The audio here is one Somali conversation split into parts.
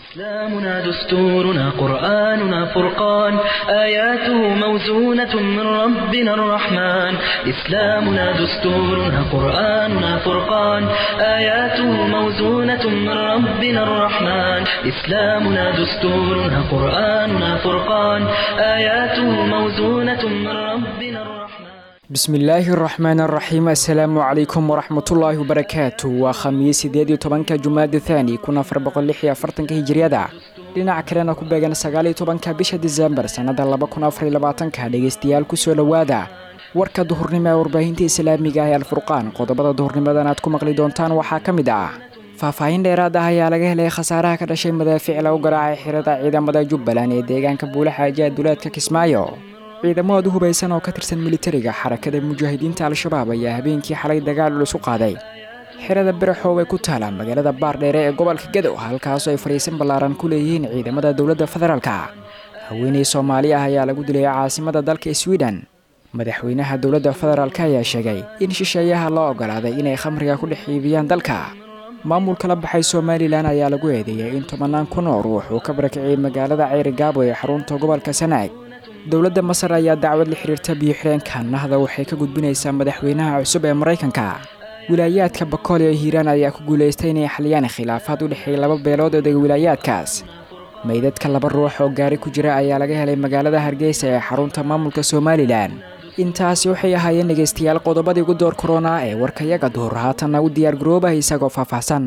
إسلامنا دستورنا قرآننا فرقان آياته موزونة من ربنا الرحمن إسلامنا دستورنا قرآننا فرقان آياته موزونة من ربنا الرحمن إسلامنا دستورنا قرآننا فرقان آياته موزونة من ربنا الرحمن bismillaahi araxmaan araxiim assalaamu calaykum waraxmatullaahi wabarakaatu waa khamiis sideed iyo tobanka jumaada thaani kun afar boqol lix iyo afartanka hijiriyada dhinaca kalena ku beegan sagaal iyo tobanka bisha disembar sannada laba kun afar iyo labaatanka dhegeystayaal kusoo dhowaada warka duhurnimo ee warbaahinta islaamiga ah ee alfurqaan qodobada duhurnimadan aad ku maqli doontaan waxaa ka mid ah faahfaahin dheeraad ah ayaa laga helay khasaaraha ka dhashay madaafiic lagu garaacay xirada ciidamada jubbaland ee deegaanka buulaxaaji ee duleedka kismaayo ciidamo aad u hubaysan oo ka tirsan militariga xarakada mujaahidiinta al-shabaab ayaa habeenkii xalay dagaal culus u qaaday xirada biraxoow ee ku taala magaalada baardheere ee gobolka gadow halkaasoo ay fadhiisan ballaaran ku leeyihiin ciidamada dowladda federaalka haweeney soomaali ah ayaa lagu dilay caasimada dalka sweden madaxweynaha dowladda federaalk ayaa sheegay in shisheeyaha loo ogolaaday inay khamriga ku dhex iibiyaan dalka maamulka la baxay somalilan ayaa lagu eedeeyay in tobannaan kun oo ruux uu ka barakiciyey magaalada ceyri gaabo ee xarunta gobolka sanaag dowladda masar ayaa dacwad la xiriirta biyo-xireenka nahda waxay ka gudbinaysaa madaxweynaha cusub ee maraykanka wilaayaadka bakool ee hiiraan ayaa ku guulaystay inay xaliyaan khilaafaad u dhexeeya laba beelood oo dega wilaayaadkaas meydadka laba ruux oo gaari ku jira ayaa laga helay magaalada hargeysa ee xarunta maamulka somalilan intaasi waxay ahaayeen dhegaystayaal qodobadii ugu door korona ee warkayaga duhur haatanna u diyaar garoobah isagoo faahfaahsan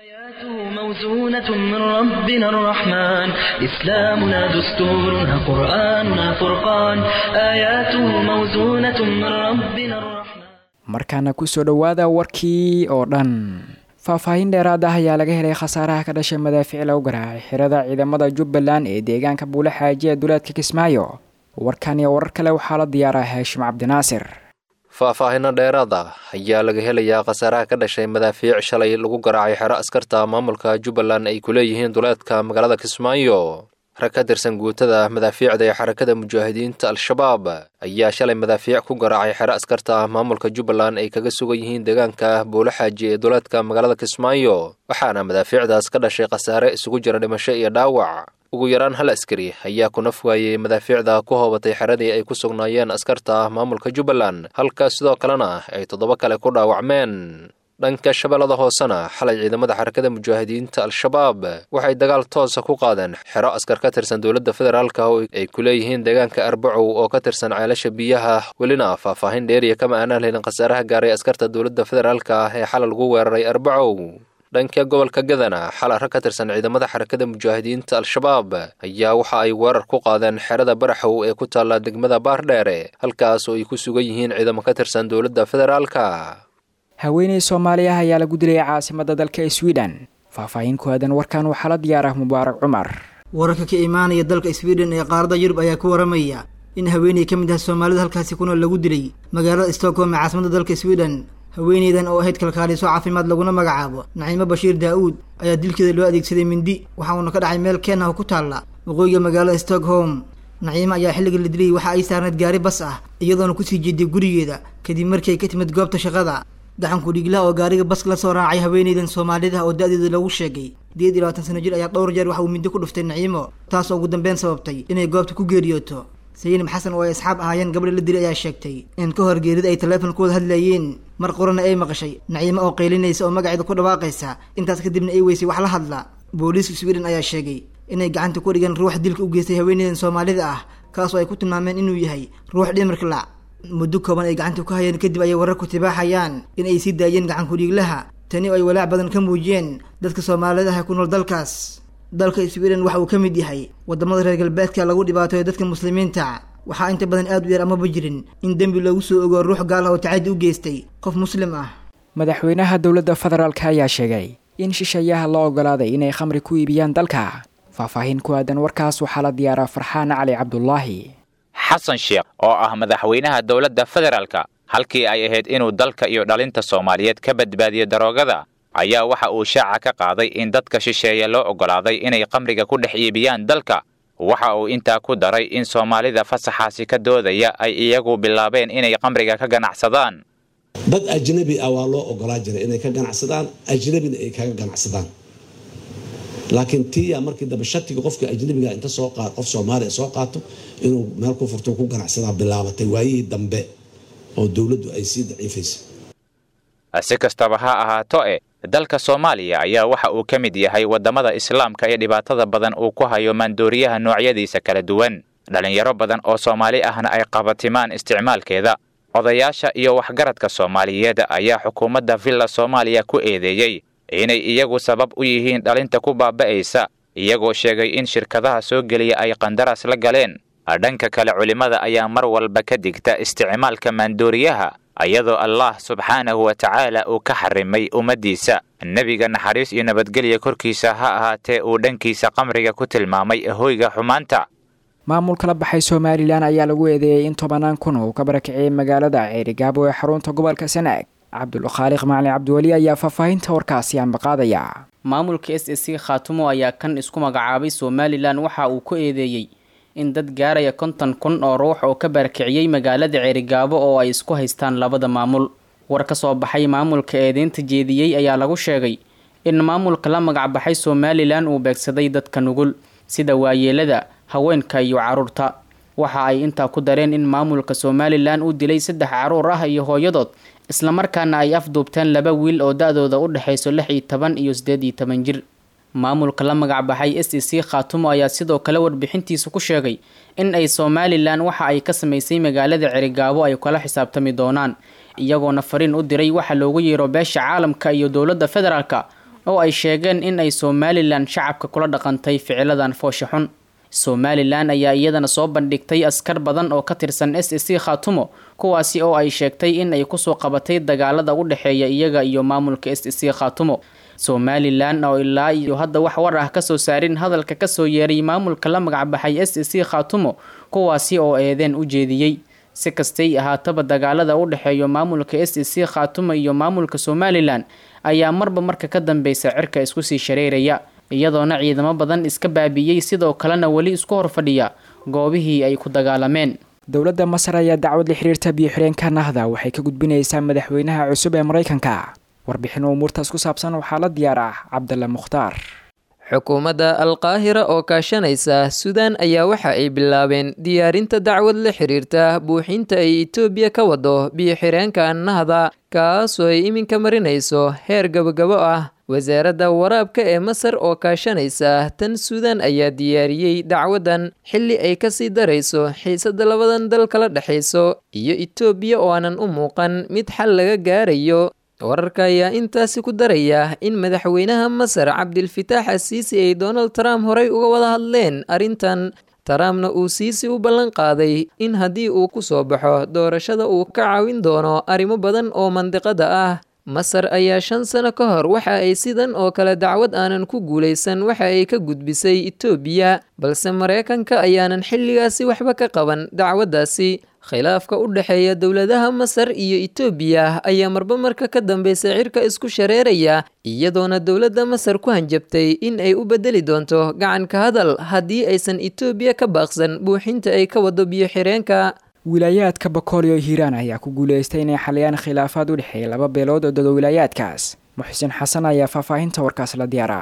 موزونة من ربنا الرحمن إسلامنا دستورنا قرآننا فرقان آياته موزونة من ربنا الرحمن markaana kusoo dhowaada warkii oo dhan faahfaahin dheeraad ah ayaa laga helay khasaaraha ka dhashay madaafiic lagu garaacay xirada ciidamada jubbaland ee deegaanka buulaxaaji ee duleedka kismaayo warkan iyo warar kale waxaa la diyaaraa haashim cabdinaasir faahfaahino dheeraad ah ayaa laga helayaa khasaaraha ka dhashay madaafiic shalay lagu garaacay xero askarta maamulka jubbaland ay ku leeyihiin duleedka magaalada kismaayo rag ka tirsan guutada madaafiicda ee xarakada mujaahidiinta al-shabaab ayaa shalay madaafiic ku garaacay xero askarta maamulka jubbaland ay kaga sugan yihiin deegaanka buulaxaaji ee duleedka magaalada kismaayo waxaana madaafiicdaas ka dhashay khasaare isugu jira dhimasho iyo dhaawac ugu yaraan hal askari ayaa ku naf waayey madaafiicda ku hoobatay xeradii ay ku sugnaayeen askarta maamulka jubbaland halka sidoo kalena ay toddoba kale ku dhaawacmeen dhanka shabeellada hoosena xalay ciidamada xarakada mujaahidiinta al-shabaab waxay dagaal toosa ku qaadeen xero askar ka tirsan dowladda federaalka oo ay ku leeyihiin deegaanka arbacow oo ka tirsan ceelasha biyaha welina faahfaahin dheeriya kama aanaan helin khasaaraha gaaray askarta dowladda federaalka ah ee xalay lagu weeraray arbacow dhanka gobolka gadana xalay rag ka tirsan ciidamada xarakada mujaahidiinta al-shabaab ayaa waxa ay weerar ku qaadeen xerada baraxow ee ku taalla degmada baardheere halkaas oo ay ku sugan yihiin ciidamo ka tirsan dowladda federaalka haweeney soomaali ah ayaa lagu dilay caasimada dalka sweden faahfaahin ku aadan warkan waxaa la diyaarah mubaarak cumar wararka ka imaanaya dalka sweden ee qaaradda yurub ayaa ku waramaya in haweeney ka mid ah soomaalida halkaasi ku nool lagu dilay magaalada stockholm ee caasimada dalka sweden haweeneydan oo ahayd kalkaaliso caafimaad laguna magacaabo naciimo bashiir daa-uud ayaa dilkeeda loo adeegsaday mindi waxa uuna ka dhacay meel keen ah oo ku taalla waqooyiga magaalada stockholm naciimo ayaa xilliga la dilay waxa ay saarneed gaari bas ah iyadoona kusii jeeday gurigeeda kadib markii ay ka timid goobta shaqada gaxanku dhiiglaha oo gaariga baska la soo raacay haweeneydan soomaalida oo da-deeda lagu sheegay sideed iyo labaatan sano jir ayaa dhowr jeer waxa uu mindi ku dhuftay naciimo taas oo ugu dambeyn sababtay inay goobta ku geeriyooto sayinab xasan oo ay asxaab ahaayeen gabadha la dilay ayaa sheegtay in ka hor geerida ay taleefon ku wada hadlayeen mar qorana ay maqashay naciimo oo qaylinaysa oo magaceeda ku dhawaaqaysa intaas kadibna ay weysay wax la hadla booliiska sweden ayaa sheegay inay gacanta ku dhigeen ruux dilka u geystay haweeneydan soomaalida ah kaasoo ay ku tilmaameen inuu yahay ruux dhimirka lac muddo kooban ay gacanta ku hayeen kadib ayay warar ku tibaaxayaan in ay sii daayeen gacankudhiiglaha tani oo ay walaac badan ka muujiyeen dadka soomaalida ah ku nool dalkaas dalka sweden waxa uu ka mid yahay wadamada reer galbeedka lagu dhibaatayo dadka muslimiinta waxaa inta badan aad u yar amaba jirin in dembi lagu soo ogo ruux gaal ah oo tacadi u geystay qof muslim ah madaxweynaha dowladda federaalk ayaa sheegay in shisheeyaha loo ogolaaday inay khamri ku iibiyaan dalka faahfaahin ku aadan warkaas waxaa la diyaaraa farxaan cali cabdulaahi xasan sheekh oo ah madaxweynaha dowladda federaalka halkii ay ahayd inuu dalka iyo dhalinta soomaaliyeed ka badbaadiyo daroogada ayaa waxa uu shaaca ka qaaday in dadka shisheeye loo oggolaaday inay khamriga ku dhex iibiyaan dalka waxa uu intaa ku daray in soomaalida fasaxaasi ka doodaya ay iyagu bilaabeen inay khamriga ka ganacsadaan dad ajnabi ah waa loo ogolaa jiray inay ka ganacsadaan ajnabina ay kaga ganacsadaan laakiin tiya markii dambe shatiga qofka ajnabiga inta soo qaad qof soomaaliya soo qaato inuu meel ku furto ku ganacsadaa bilaabatay waayihii dambe oo dowladdu ay sii daciifaysay si kastaba ha ahaato e dalka soomaaliya ayaa waxa uu ka mid yahay waddamada islaamka ee dhibaatada badan uu ku hayo maandooriyaha noocyadiisa kala duwan dhallinyaro badan oo soomaali ahna ay qabatimaan isticmaalkeeda odayaasha iyo waxgaradka soomaaliyeed ayaa xukuumadda villa soomaaliya ku eedeeyey inay iyagu sabab u yihiin dhalinta ku baaba'aysa iyagoo sheegay in shirkadaha soo geliya ay qandaraas la galeen dhanka kale culimmada ayaa mar walba ka digta isticmaalka maandooriyaha iyadoo allah subxaanahu wa tacaala uu ka xarimay ummaddiisa nebiga naxariis iyo nabadgelya korkiisa ha ahaatee uu dhankiisa qamriga ku tilmaamay hoyga xumaanta maamulka la baxay somalilan ayaa lagu eedeeyey in tobanaan kun uu ka barakiciyey magaalada ceerigaabo ee xarunta gobolka sanaag cabdulkhaaliq macalin cabdiweli ayaa faahfaahinta warkaasi ambaqaadaya maamulka s s c khaatumo ayaa kan isku magacaabay somalilan waxa uu ku eedeeyey in dad gaaraya konton kun oo ruux oo ka barakiciyey magaalada ceerigaabo oo ay isku haystaan labada maamul war ka soo baxay maamulka eedeynta jeediyey ayaa lagu sheegay in maamulka la magacbaxay somalilan uu beegsaday dadka nugul sida waayeelada haweenka iyo caruurta waxa ay intaa ku dareen in maamulka somalilan uu dilay saddex caruur ah iyo hooyadood islamarkaana ay afduubteen laba wiil oo da-dooda u dhexayso lix iyo toban iyo siddeed iyo toban jir maamulka la magacbaxay s e c khaatumo ayaa sidoo kale warbixintiisa ku sheegay in ay somalilan waxa ay ka samaysay magaalada cerigaabo ay kala xisaabtami doonaan iyagoona fariin u diray waxa loogu yeero beesha caalamka iyo dowladda federaalka oo ay sheegeen in ay somalilan shacabka kula dhaqantay ficiladan foosha xun somalilan ayaa iyadana soo bandhigtay askar badan oo ka tirsan s e c khaatumo kuwaasi oo ay sheegtay in ay kusoo qabatay dagaalada u dhexeeya iyaga iyo maamulka s e c khaatumo somalilan oo ilaa iyo hadda wax war ah kasoo saarin hadalka kasoo yeeray maamulka la magacbaxay s e c khaatumo kuwaasi oo eedeen u jeediyey si kastay ahaataba dagaalada u dhexeeya maamulka s e c khaatumo iyo maamulka somalilan ayaa marba marka ka dambeysa cirka isku sii shareeraya iyadoona ciidamo badan iska baabi'iyey sidoo kalena weli isku horfadhiya goobihii ay ku dagaalameen dowladda masar ayaa dacwad la xiriirta biyo-xireenka nahda waxay ka gudbinaysaa madaxweynaha cusub ee maraykanka warbixin umuurtaas ku saabsan waxaa la diyaar ah cabdalla mukhtaar xukuumadda alqaahira oo kaashanaysa suudaan ayaa waxa ay bilaabeen diyaarinta dacwad la xiriirta buuxinta ay etoobiya ka wado biyo-xireenka nahda kaasoo ay iminka marinayso heer gabagabo ah wasaaradda waraabka ee masar oo kaashanaysa tan suudaan ayaa diyaariyey dacwaddan xilli ay kasii darayso xiisadda labadan dal kala dhexayso iyo etoobiya oo aanan u muuqan mid xal laga gaarayo wararka ayaa intaasi ku daraya in madaxweynaha masar cabdilfitaax asiisi ay donald trump horey uga wada hadleen arrintan trumpna uu siisi u ballan qaaday in haddii uu ku soo baxo doorashada uu ka caawin doono arrimo badan oo mandiqada ah masar ayaa shan sano ka hor waxa ay sidan oo kale dacwad aanan ku guulaysan waxa ay ka gudbisay etoobiya balse maraykanka ayaanan xilligaasi waxba ka qaban dacwaddaasi khilaafka u dhexeeya dowladaha masar iyo etoobiya ayaa marba marka ka dambeysa cirka isku shareeraya iyadoona dowladda masar ku hanjabtay in ay u bedeli doonto gacanka hadal haddii aysan etoobiya ka baaqsan buuxinta ay ka wado biyo-xireenka wilaayaadka bakool iyo hiiraan ayaa ku guulaystay inay xaliyaan khilaafaad u dhexeeya laba beelood oo dega wilaayaadkaas muxsin xasan ayaa faahfaahinta warkaas la diyaara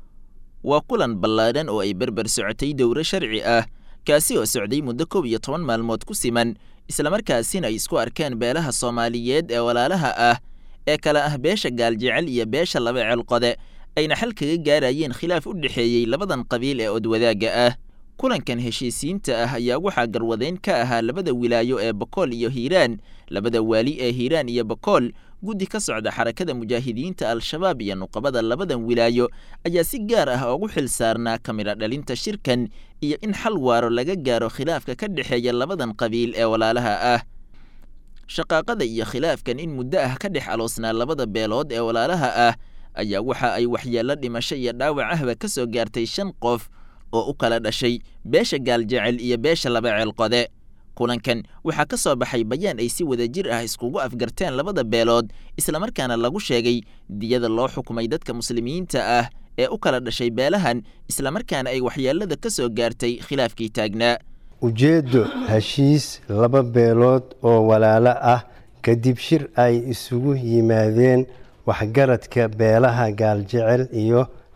waa kulan ballaadhan oo ay berber socotay dowro sharci ah kaasi oo socday muddo koob iyo toban maalmood ku siman islamarkaasina ay isku arkeen beelaha soomaaliyeed ee walaalaha ah ee kala ah beesha gaaljecel iyo beesha laba ceelqode ayna xal kaga gaarayeen khilaaf u dhexeeyey labadan qabiil ee odwadaagga ah kulankan heshiisiinta ah ayaa waxaa garwadeyn ka ahaa labada wilaayo ee bakool iyo hiiraan labada waali ee hiiraan iyo bakool guddi ka socda xarakada mujaahidiinta al-shabaab iyo nuqabada labadan wilaayo ayaa si gaar ah ugu xil saarnaa kamidha dhalinta shirkan iyo in xal waaro laga gaaro khilaafka ka dhexeeya labadan qabiil ee walaalaha ah shaqaaqada iyo khilaafkan in muddo ah ka dhex aloosnaa labada beelood ee walaalaha ah ayaa waxa ay waxyeello dhimasho iyo dhaawac ahba ka soo gaartay shan qof oo u kala dhashay beesha gaaljecel iyo beesha laba ceelqode kulankan waxaa ka soo baxay bayaan ay si wadajir ah iskugu afgarteen labada beelood islamarkaana lagu sheegay diyada loo xukumay dadka muslimiinta ah ee u kala dhashay beelahan islamarkaana ay waxyeelada ka soo gaartay khilaafkii taagnaa ujeeddo heshiis laba beelood oo walaalo ah kadib shir ay isugu yimaadeen waxgaradka beelaha gaaljecel iyo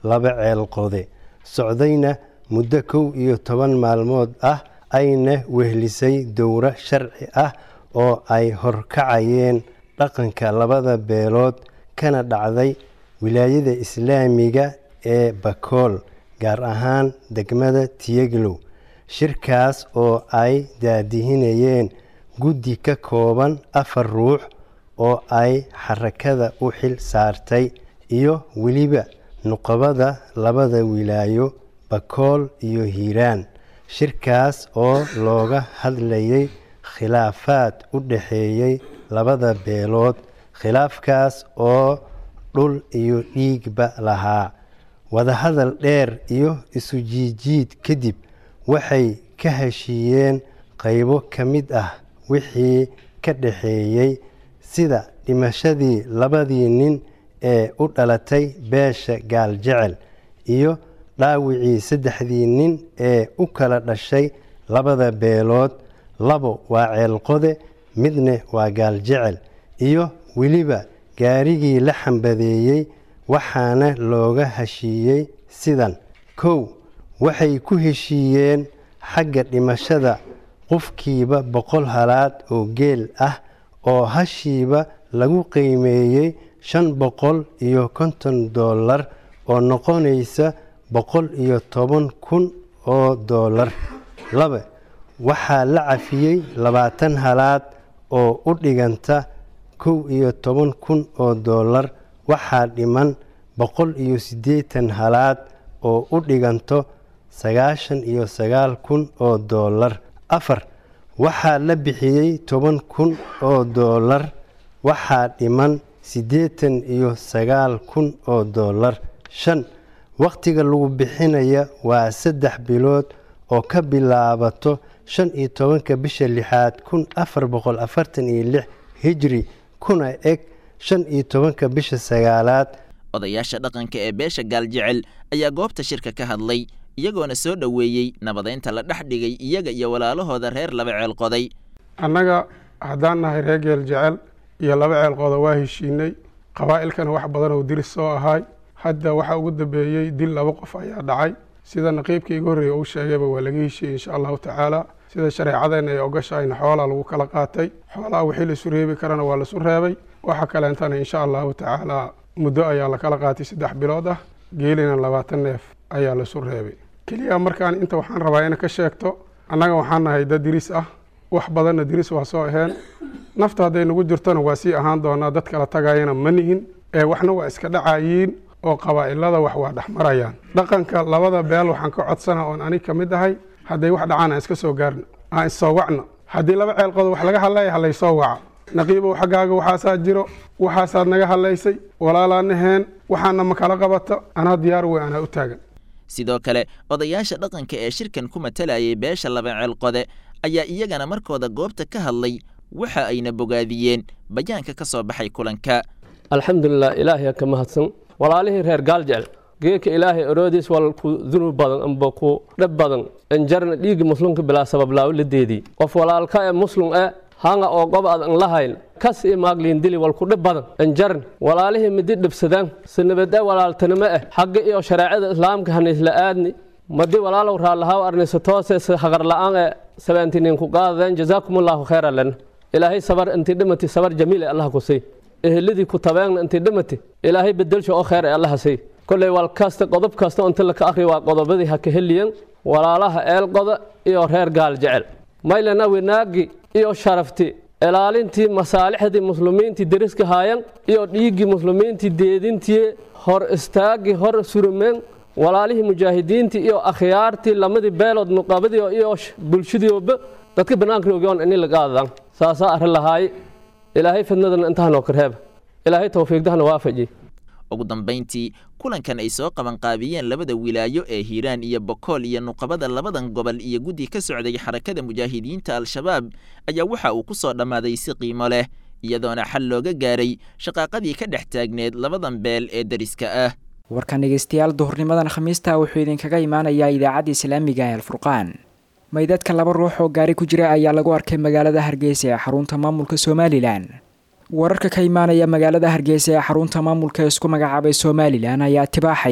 laba ceelqode socdayna muddo kow iyo toban maalmood ah ayna wehlisay dowro sharci ah oo ay horkacayeen dhaqanka labada beelood kana dhacday wilaayada islaamiga ee bakool gaar ahaan degmada tiyeglow shirkaas oo ay daadihinayeen guddi ka kooban afar ruux oo ay xarakada u xil saartay iyo weliba nuqabada labada wilaayo bakool iyo hiiraan shirkaas oo looga hadlayay khilaafaad u dhaxeeyey labada beelood khilaafkaas oo dhul iyo dhiigba lahaa wadahadal dheer iyo isu jiijiid kadib waxay ka heshiiyeen qaybo ka mid ah wixii ka dhaxeeyey sida dhimashadii labadii nin ee u dhalatay beesha gaaljecel iyo dhaawicii saddexdii nin ee u kala dhashay labada beelood labo waa ceelqode midna waa gaaljecel iyo weliba gaarigii la xambadeeyey waxaana looga heshiiyey sidan kow waxay ku heshiiyeen xagga dhimashada qofkiiba boqol halaad oo geel ah oo hashiiba lagu qiimeeyey shan boqol iyo konton doolar oo noqonaysa boqol iyo toban kun oo doolar laba waxaa la cafiyey labaatan halaad oo u dhiganta kow iyo toban kun oo doolar waxaa dhiman boqol iyo siddeetan halaad oo u dhiganto sagaashan iyo sagaal kun oo doolar afar waxaa la bixiyey toban kun oo doolar waxaa dhiman siddeetan iyo sagaal kun oo doolar shan wakhtiga lagu bixinaya waa saddex bilood oo ka bilaabato shan iyo tobanka bisha lixaad kun afar boqol afartan iyo lix hijri kuna eg shan iyo tobanka bisha sagaalaad odayaasha dhaqanka ee beesha gaaljecel ayaa goobta shirka ka hadlay iyagoona soo dhoweeyey nabadeynta la dhex dhigay iyaga iyo walaalahooda reer laba ceelqoday annaga haddaan nahay reer geeljecel iyo laba ceelqooda waa heshiinay qabaa'ilkana wax badan oo diris soo ahaay hadda waxaa ugu dambeeyey dil laba qof ayaa dhacay sida naqiibkii iga horreeya uu sheegayba waa laga heshiiyey insha allahu tacaala sida shareecadeenna ay ogashahayna xoolaa lagu kala qaatay xoolaha wixii laisu reebi karana waa laisu reebay waxa kaleentana insha allahu tacaala muddo ayaa lakala qaatay saddex bilood ah geelina labaatan neef ayaa laisu reebay keliya markaan inta waxaan rabaa ina ka sheegto annaga waxaan nahay dad diris ah wax badanna diris waa soo aheen nafta hadday nagu jirtona waa sii ahaan doonaa dad kala tagayana ma nihin ee waxna waa iska dhacayiin oo qabaa'ilada wax waa dhex marayaan dhaqanka labada beel waxaan ka codsana oon anig ka mid ahay hadday wax dhacaan aan iska soo gaarno aan issoo wacno haddii laba ceelqood wax laga hadlaya halaysoo waca naqiibow xaggaaga waxaasaa jiro waxaasaad naga hadlaysay walaalaanaheen waxaana ma kala qabato anaa diyaar wey anaa u taagan sidoo kale odayaasha dhaqanka ee shirkan ku matalayay beesha laba ceelqode ayaa iyagana markooda goobta ka hadlay waxa ayna bogaadiyeen bayaanka ka soo baxay kulanka alxamdulilah ilaahay ka mahadsan walaalihii reer gaaljecel geeka ilaahay oroodiis wal ku dunub badan amba ku dhab badan injarna dhiigga muslimka bilaa sabab laawo la deedii qof walaalka ee muslim e hanga oo gob ad an lahayn kas i maagliin dili wal ku dhib badan injarn walaalihii midi dhibsadaan sinabade walaaltanimo ah xagga iyo shareecada islaamka haniisla aadni madi walaalow raallahaw arnisa toose haqar la'aan ee sabaantinin ku qaadadeen jazaakumullahu khayra lana ilaahay sabar intii dhimati sabar jamiil ee allah ku sii eheladii ku tabeegna intii dhimati ilaahay bedelsha oo khayr ee allaha sii kolley wal kasta qodob kasta inta laka akhri waa qodobadii ha ka heliyan walaalaha eelqoda iyo reer gaal jecel maylana wanaagi iyo sharafti ilaalintii masaalixdii muslimiintii deriska haayan iyo dhiiggii muslimiintii deedintii hor istaagii hor surumeen walaalihii mujaahidiintii iyo akhyaartii lamadii beelood nuqabadii iyo bulshadiiba dadka banaanka ogoon ini lagaadadaan saasaa arrin lahaaye ilaahay fidnadana intahanoo karheeba ilaahay towfiiqdahana waafaji ugu dambayntii kulankan ay soo qabanqaabiyeen labada wilaayo ee hiiraan iyo bokool iyo nuqabada labadan gobol iyo guddi ka socday xarakada mujaahidiinta al-shabaab ayaa waxa uu ku soo dhammaaday si qiimo leh iyadoona xal looga gaaray shaqaaqadii ka dhex taagneed labadan beel ee deriska ah warkan dhegeystayaal duhurnimadan khamiista wuxuu idinkaga imaanayaa idaacadda islaamiga ee alfurqaan maydadka laba ruux oo gaari ku jira ayaa lagu arkay magaalada hargeysa ee xarunta maamulka somalilan wararka ka imaanaya magaalada hargeysa ee xarunta maamulka isku magacaabay somalilan ayaa tibaaxaya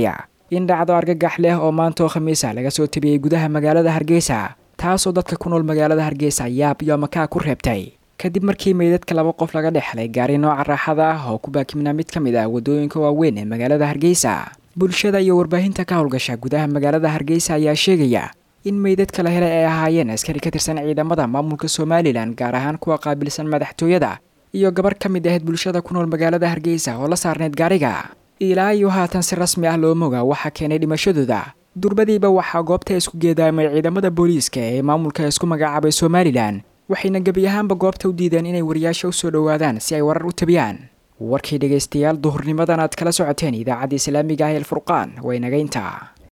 in dhacdo argagax leh oo maanta oo khamiisa laga soo tabiyey gudaha magaalada hargeysa taasoo dadka ku nool magaalada hargeysa yaab iyo makaa ku reebtay kadib markii meydadka laba qof laga dhexlay gaari nooca raaxada ah oo ku baakimnaa mid ka mid ah waddooyinka waaweyn ee magaalada hargeysa bulshada iyo warbaahinta ka howlgasha gudaha magaalada hargeysa ayaa sheegaya in meydadka la helay ay ahaayeen askari ka tirsan ciidamada maamulka somalilan gaar ahaan kuwa qaabilsan madaxtooyada iyo gabar ka mid ahayd bulshada ku nool magaalada hargeysa oo la saarneyd gaariga ilaa iyo haatan si rasmi ah loo moga waxaa keenay dhimashadooda durbadiiba waxaa goobta isku geedaamay ciidamada booliiska ee maamulka isku magacaabay somalilan waxayna gebi ahaanba goobta u diideen inay wariyaasha u soo dhowaadaan si ay warar u tabiyaan warkii dhegaystayaal duhurnimadan aad kala socoteen idaacadda islaamiga ah el furqaan waa inaga intaa